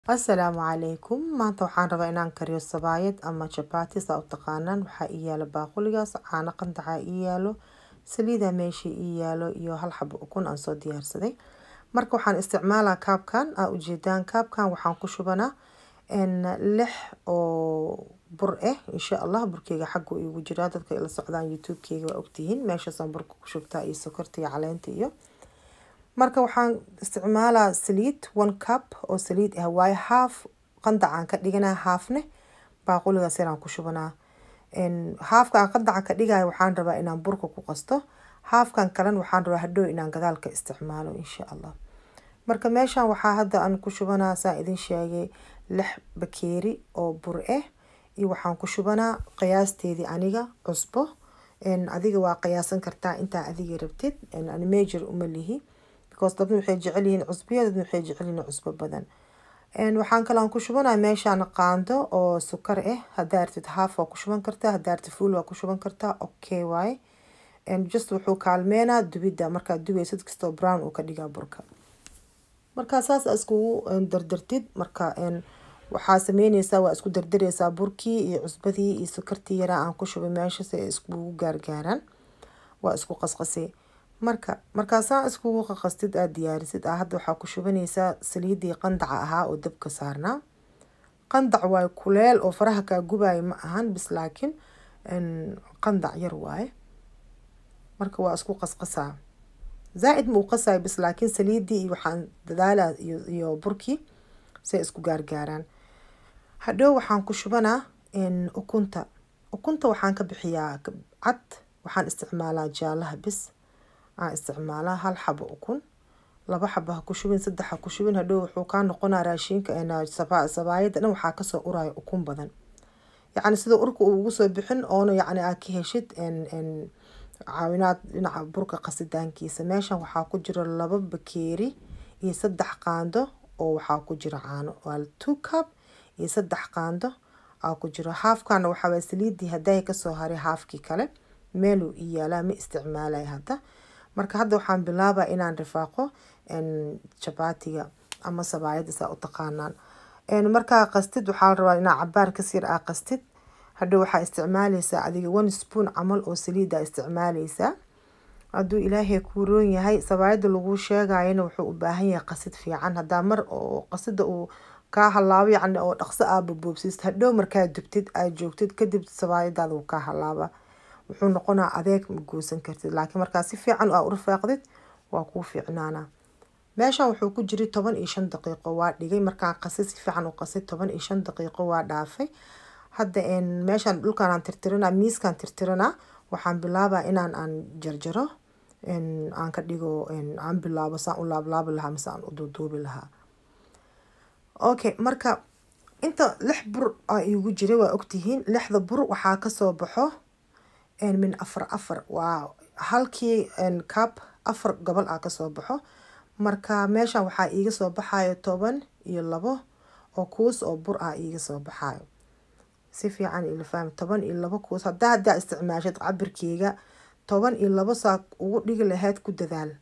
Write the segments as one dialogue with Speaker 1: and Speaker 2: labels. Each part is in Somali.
Speaker 1: asalaamu calaykum maanta waxaan rabaa inaan kariyo sabaayad ama jabati saa u taqaanaan waxaa ii yaalo baaquligaas caano qandaca ii yaalo saliida meesha ii yaalo iyo hal xabo ukun aan soo diyaarsaday marka waxaan isticmaalaa kaabkan aa ujeedaan kaabkan waxaan ku shubanaa lix oo bur ah insha allah burkeyga xaggu igu jiraa dadka ila socdaan youtube-keyga waa ogtihiin meeshaasaan burka ku shubtaa iyo sokorta iyo caleenta iyo marka waxaan isticmaalaa saliid one cup oo saliid ah waayo haaf qandacaan ka dhiganaa haafne baaquligaas yaraan ku shubanaa haafka aan qandaca ka dhigayo waxaan rabaa inaan burka ku qasto haafkan kalena waxaan rabaa hadhow inaan gadaalka isticmaalo insha allah marka meeshan waxaa hadda aan ku shubanaa saan idin sheegay lix bakeeri oo bur ah iyo waxaan ku shubanaa qiyaasteedii aniga cusbo adiga waa qiyaasan kartaa intaa adiga rabtid ani major uma lihi because dadna waxay jecel yihiin cusbiya dadna waxay jecel yihiin cusbo badan waxaan kaloon ku shubanaa meeshaan qaando oo sukar ah haddaa artid haaf waa ku shuban kartaa haddaa artid fuul waa ku shuban kartaa okay waaye just wuxuu kaalmeenaa dubidda markaad dubaysid kastoo brown uu ka dhigaa burka markaa saas iskugu dardartid marka waxaa sameyneysaa waa isku dardareysaa burkii iyo cusbadii iyo sukartii yaraa aan ku shubay meesha si ay iskugu gaargaaraan waa isku qasqasay marka markaasaa iskugu qaqastid aada diyaarisid ah hadda waxaa ku shubanaysaa saliidii qandaca ahaa oo dabka saarnaa qandac waaye kuleel oo faraha kaa gubaayo ma ahan bis laakiin qandac yar waaye marka waa isku qasqasaa zaa-id ma u qasayo bis laakiin saliidii iyo waxaan dadaalaa iyo burkii si ay isku gaargaaraan hadhow waxaan ku shubanaa ukunta ukunta waxaan ka bixiyaa cad waxaan isticmaalaa jaalaha bis aan isticmaalaa hal xabo ukun laba xabo ha ku shubin saddex ha ku shubin hadhow wuxuu kaa noqonaa raashinka sabaayada dhan waxaa kasoo uraya ukun badan yacni sida urka uu ugu soo bixin oona yacni aad ka heshid caawinaad dhinaca burka qasitaankiisa meeshan waxaa ku jira laba bakeeri iyo saddex qaando oo waxaa ku jira caano waa two cup iyo saddex qaando aa ku jiro haafkana waxaawaa saliidii hadday kasoo haray haafkii kale meeluu ii yaalaa ma isticmaalay hadda marka hadda waxaan bilaabaa inaan rifaaqo jabatiga ama sabaayada saa u taqaanaan markaa qastid waxaa la rabaa inaa cabaar kasir aa qastid hadhow waxaa isticmaaleysaa adiga one spoon camal oo saliida isticmaaleysaa hadduu ilaahay kuu roon yahay sabaayada laguu sheegayana wuxuu u baahan yahay qasid fiican haddaa mar oo qasida uu kaa halaabo yacni oo dhaqso aa boboobsiist hadhow markaa dubtid aad joogtid kadib sabaayadaada wuu kaa halaaba wuxuu noqonaa adeeg ma goosan kartid laakiin markaa si fiican aa u rafaaqdid waa kuu fiicnaanaa meeshan wuxuu ku jiray toban iyo shan daqiiqo waa dhigay markaan qasay si fiican u qasay toban iyo shan daqiiqo waa dhaafay hadda meeshaan dhulkaan aan tirtiranaa miiskaan tirtiranaa waxaan bilaabaa inaan aan jarjaro aan ka dhigo aan bilaabo saan u laablaabi lahaa mise aan u duuduubi lahaa okay marka inta lix bur aa iigu jiray waa ogtihiin lixda bur waxaa kasoo baxo min afar afar waa halkii cab afar gobol aa kasoo baxo marka meeshan waxaa iiga soo baxayo toban iyo labo oo kuus oo bur ah iiga soo baxayo si fiican ila faham toban iyo labo kuus haddaa haddaa isticmaashad cabirkeyga toban iyo labo saa ugu dhigi lahayd ku dadaal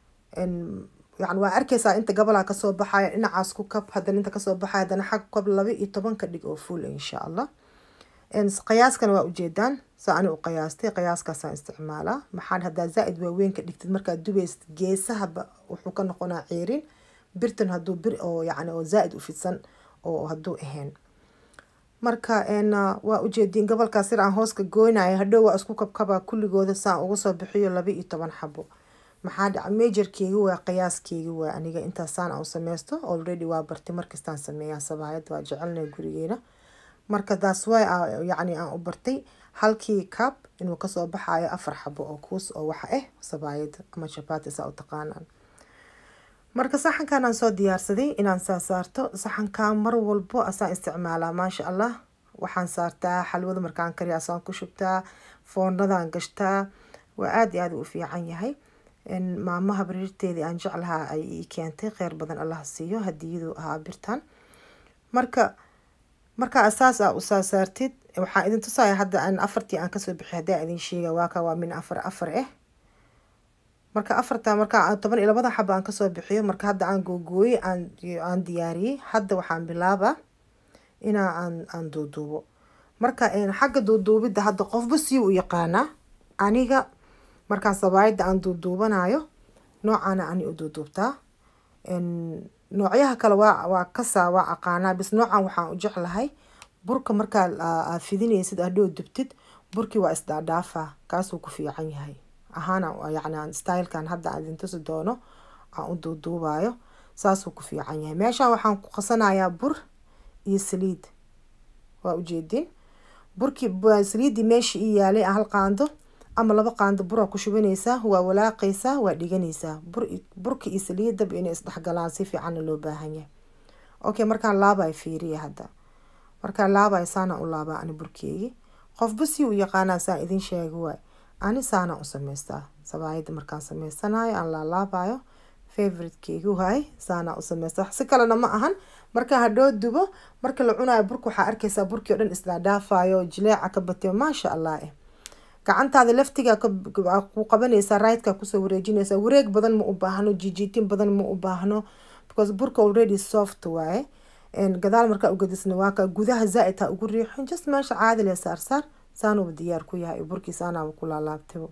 Speaker 1: yani waa arkeysaa inta gobolaa kasoo baxaya dhinacaas ku kab haddana inta kasoo baxaya haddana xag kab laba iyo toban ka dhig oo fuul insha allah qiyaaskana waa ujeedaan saa ani u qiyaastay qiyaaskaasaan isticmaalaa maxaan haddaa zaa-id waaweyn ka dhigtid markaad dubaysid geesahaba wuxuu ka noqonaa ceerin birtan hadduu bir oo yacni oo zaa-id u fidsan oo hadduu ahayn marka waa ujeediin gobolkaas sir aan hooska goynayo hadhow waa isku kabkabaa kulligooda saan uga soo bixiyo laba iyo toban xabo maxaa dhaca majorkeyga waa qiyaaskeyga waa aniga intaasaan aan sameysto already waa bartay markastaan sameeyaa sabaayad waa jecelna gurigeena marka taas way yacni aan u bartay halkii cab inuu kasoo baxayo afar xabo oo kuus oo waxa ah sabaayada ama jabati saa u taqaanaan marka saxankan aan soo diyaarsaday inaan saa saarto saxankan mar walbo asaan isticmaalaa maasha allah waxaan saartaa xalwada markaan kariya asaan ku shubtaa foornadaan gashtaa waa aada iyo aada u fiican yahay maamaha bariirteedii aan jeclahaa ay ii keentay kheyr badan allah siiyo hadiyadu ahaa birtan marka marka asaas aa u saa saartid waxaa idin tusaya hadda aan afartii aan kasoo bixi haddaa idin sheega waaka waa min afar afar ah marka afarta marka toban iyo labada xaba aan kasoo bixiyo marka hadda aan googooyey aan aan diyaariyey hadda waxaan bilaabaa inaa aan aan duuduubo marka xagga duuduubidda hadda qofba sii u yaqaanaa aniga markaan sabaayadda aan duuduubanayo noocaana ani u duuduubtaa noocyaha kale waa waa kasaa waa aqaanaa bis noocan waxaan u jeclahay burka markaa aad fidinaysid hadhow dubtid burkii waa isdhaadhaafaa kaasuu ku fiican yahay ahaana yacni stylekan hadda aan idin tusi doono aan u duuduubayo saasuu ku fiican yahay meeshaan waxaan ku qasanayaa bur iyo saliid waa ujeedin burkii saliiddii meeshii ii yaalay hal qaando ama laba qaando buraa ku shubanaysaa waa walaaqaysaa waa dhiganaysaa bur burka iyo saliidaba inay isdhexgalaan si fiicanna loo baahan yahay okay markaan laabayo fiiriya hadda markaan laabayo saana u laabaa ani burkeygii qofba si u yaqaanaa saan idin sheegi waay ani saana u samaystaa sabaayadda markaan samaysanayo aan laalaabayo favoritekeygi waay saana u samaystaa si kalena ma ahan marka hadhoo dubo marka la cunayo burka waxaa arkaysaa burkii o dhan isdhaadhaafayo jileeca ka batiyo maasha allah eh gacantaada laftiga ku qabanaysaa raydka kusoo wareejinaysaa wareeg badan ma u baahno jijiitin badan ma u baahno because burka already soft waaye gadaal markaa ugadisna waaka gudaha zaa-id ha ugu riixin just meesha caadi le saarsaar saanuba diyaar ku yahay burkii saanaaba ku laalaabtay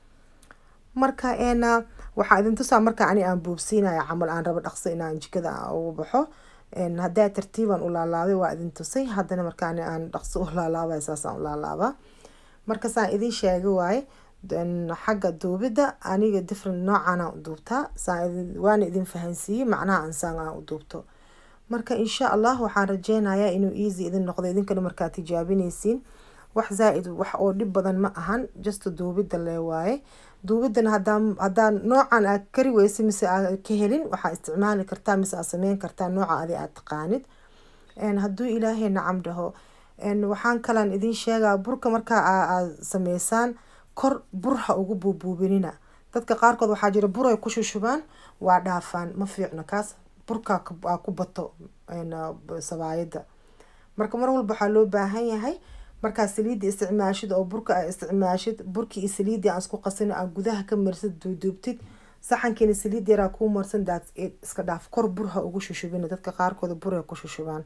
Speaker 1: marka waxaa idin tusaa marka ani aan buubsiinaya camal aan rabo dhaqso inaan jikada ugu baxo haddaa tartiibaan u laalaabay waa idin tusay haddana markaan aan dhaqso u laalaabay saasaan u laalaabaa marka saan idin sheega waaye xagga duubidda aniga different noocaana u duubtaa waana idin fahansiiyey macnaha ansaan aan u duubto marka insha allah waxaan rajeynayaa inuu easy idin noqdo idinkana markaa tijaabinaysiin wax zaa-id wax oo dhib badan ma ahan just duubidda lee waaye duubidana hadaa hadaa noocan aad kari weysa mise aad ka helin waxaa isticmaali kartaa mise aad sameyn kartaa nooca adi aad taqaanid hadduu ilaahay nacam dhaho waxaan kalaan idin sheegaa burka markaa aad sameysaan kor bur ha ugu buubuubinina dadka qaarkood waxaa jira bur ay ku shushubaan waa dhaafaan ma fiicno kaas burka aa ku bato sabaayadda marka mar walba waxaa loo baahan yahay markaa saliidda isticmaashid oo burka aa isticmaashid burkii iyo saliiddii aan isku qasin aa gudaha ka marsid duuduubtid saxankiina saliid yaraa kuu marsan daad iska dhaaf kor bur ha ugu shushubina dadka qaarkooda bur ay ku shushubaan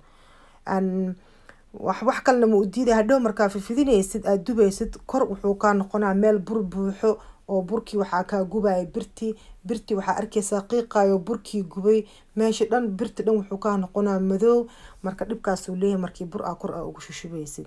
Speaker 1: wax wax kalena ma u diiday hadhow markaa fifidinaysid aada dubaysid kor wuxuu kaa noqonaa meel bur buuxo oo burkii waxaa kaa gubaya birtii birtii waxaa arkaysaa qiiqayo burkii gubay meesha dhan birti dhan wuxuu kaa noqonaa madoow marka dhibkaasuu leeyahay markii bur aa kor aa ugu shushubaysid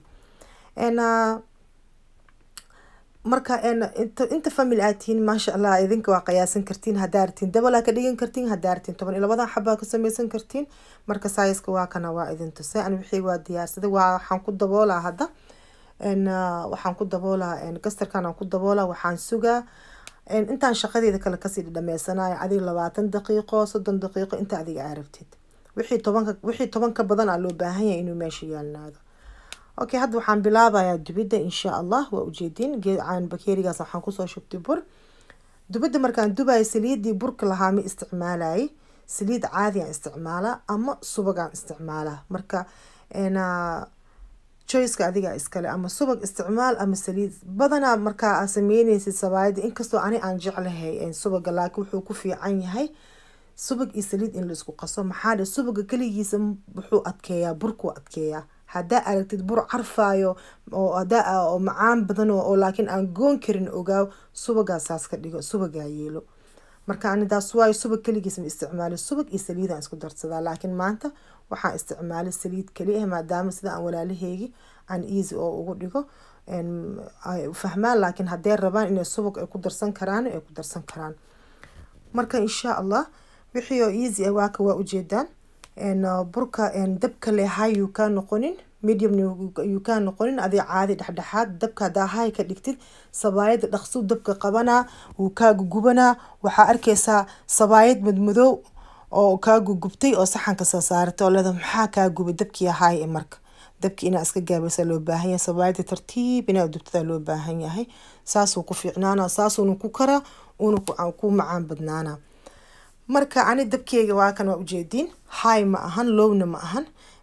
Speaker 1: marka inta family aad tihiin maasha allah idinka waa qiyaasan kartiin haddaa ratiin dabalaa ka dhigan kartiin haddaa ratiin toban iyo labadan xabaa ka sameysan kartiin marka saiska waa kana waa idin tusay ani wixii waa diyaarsaday waa waxaan ku daboolaa hadda waxaan ku daboolaa gastarkan aan ku daboolaa waxaan sugaa intaan shaqadeeda kale kasii dhameysanayo adiga labaatan daqiiqo soddon daqiiqo inta adiga aa rabtid wixii tobanka wixii toban ka badan aa loo baahan yahay inuu meesha yaalnaado okay hadda waxaan bilaabayaa dubidda insha allah waa ujeedin geedcaan bakeerigaas waxaan kusoo shubtay bur dubidda markaan dubayo saliiddii burka lahaa ma isticmaalayay saliid caadi aan isticmaalaa ama subagaan isticmaalaa marka choiceka adigaa iskale ama subag isticmaal ama saliid badanaa markaa aa sameyneysid sabaayada inkastoo ani aan jeclahay subaga laakiin wuxuu ku fiican yahay subag iyo saliid in laisku qaso maxaa dhe subaga keligiisa wuxuu adkeeyaa burkuu adkeeyaa haddaa aragtid bur carfaayo oo hadaa oo macaan badan oo laakiin aan goon karin ogaaw subagaa saas ka dhigo subagaa yeelo marka anidaas waayo subag keligiis ma isticmaali subag iyo saliidaan isku darsadaa laakiin maanta waxaan isticmaalay saliid keli ah maadaama sida aan walaalaheegi aan easy oo ugu dhigo fahmaan laakiin haddee rabaan inay subag ay ku darsan karaan ay ku darsan karaan marka insha allah wixii oo easy ah waaka waa ujeedaan burka dabka le hay yuu kaa noqonin medium yuu kaa noqonin adii caadi dhexdhexaad dabka hadaa hay ka dhigtid sabaayada dhaqsuu dabka qabanaa wuu kaa gugubanaa waxaa arkaysaa sabaayad madmadoow oo kaa gugubtay oo saxanka soo saaratay oo leeda maxaa kaa gubay dabkii hay marka dabkii inaa iska gaabaysa loo baahan yahay sabaayada tartiib inaa dubtada loo baahan yahay saasuu ku fiicnaana saasuuna ku karaa uuna ku macaan badnaana marka ani dabkeyga waa kan waa ujeediin hay ma ahan lowna ma ahan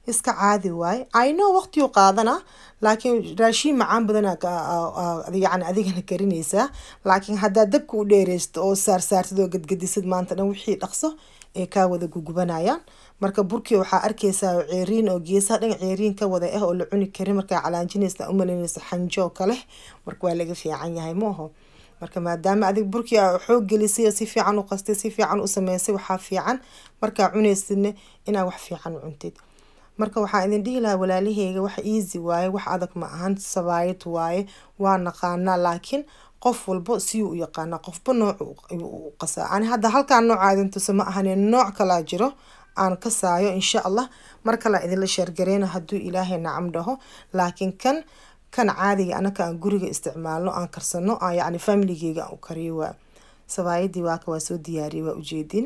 Speaker 1: iska caadi waaye ino waqtiyu qaadana laakiin raashiin macaan badana yani adigana karinaysaa laakiin haddaa dabka u dheereysto oo saarsaartid oo gadgadisid maanta dhan wixii dhaqso ee kaa wada gugubanayaan marka burkii waxaa arkeysaa ceeriin oo geesaha dhan ceeriin ka wada ah oo la cuni karin markaa calaanjinaysa umalaynaysa xanjo kale marka waa laga fiican yahay maaho marka maadaama adig burkii a xoog gelisay oo si fiican u qastay si fiican u sameysay waxaa fiican markaa cunaysidna inaa wax fiican u cuntid marka waxaa idin dhihi lahaa walaalaheyga wax easy waaye wax adag ma ahan sabaayad waaye waa naqaanaa laakiin qof walbo siyuu u yaqaanaa qofba nooc u qasaa ani hadda halkaa nooca idin tusa ma ahane nooc kalaa jiro aan kasaayo insha allah mar kalea idinla sheergareyna hadduu ilaahay nacam dhaho laakiin kan kan caadiga anaka aan guriga isticmaalno aan karsano aan yacni familigeyga aan u kariyo waa sabaayadii waaka waa soo diyaariyay waa ujeedin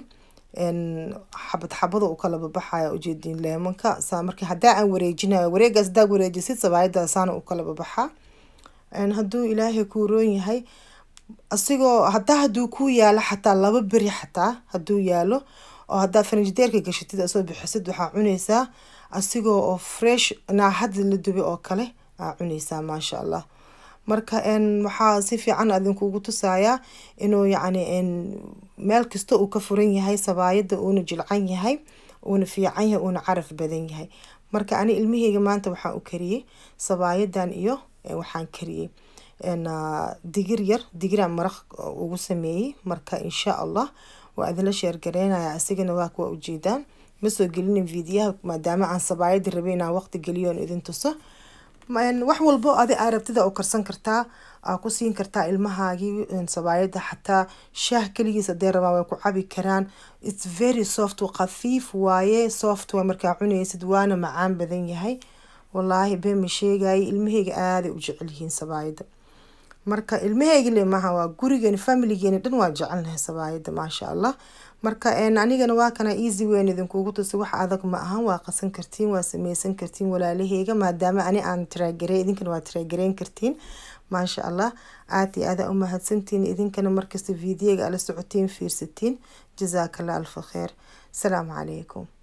Speaker 1: xabad xabada u kala babaxaya ujeedin leemanka saa marka haddaa aan wareejinayo wareegaas haddaa wareejisid sabaayada saana u kala babaxaa hadduu ilaahay kuu roon yahay asigoo hadaa haduu kuu yaalo xataa laba beri xataa haduu yaalo oo hadaa farinjideerka gashatid asoo bixisid waxaa cuneysaa asigoo oo fresh naahada la dubay oo kale aa cuneysaa maasha allah marka waxaa si fiican idinkugu tusayaa inuu yacni meel kasta uu ka furan yahay sabaayada uuna jilcan yahay uuna fiican yahay uuna caraf badan yahay marka ani ilmaheyga maanta waxaan u kariyey sabaayadan iyo waxaan kariyey digir yar digiraan maraq ugu sameeyey marka insha allah waa idinla sheergareynaya asigana waa kuwa ujeedaan ma soo gelinin fiidiyaha maadaama aan sabaayada rabay inaan waqti geliyo on idin tuso wax walbo adi aa rabtida u karsan kartaa aa ku siin kartaa ilmahaagii sabaayada xataa shaah keligiis hadee rabaan way ku cabi karaan its very soft khafiif waaye soft waa markaa cunaysid waana macaan badan yahay wallaahi been ma sheegayay ilmaheyga aaday u jecel yihiin sabaayada marka ilmaheygile maaha waa gurigeena familigeena dhan waa jecelnahay sabaayada maasha allah marka anigana waa kana easy weyn idinkugu tusay wax adag ma ahan waa qasan kartiin waa sameysan kartiin walaalaheyga maadaama ani aan tiraagare idinkana waa tiraagareyn kartiin maasha allah aad iyo aada u mahadsantiin idinkana markasta fiidiyega ala socotiin fiirsatiin jazaaka allah alfa kheer asalaamu calaykum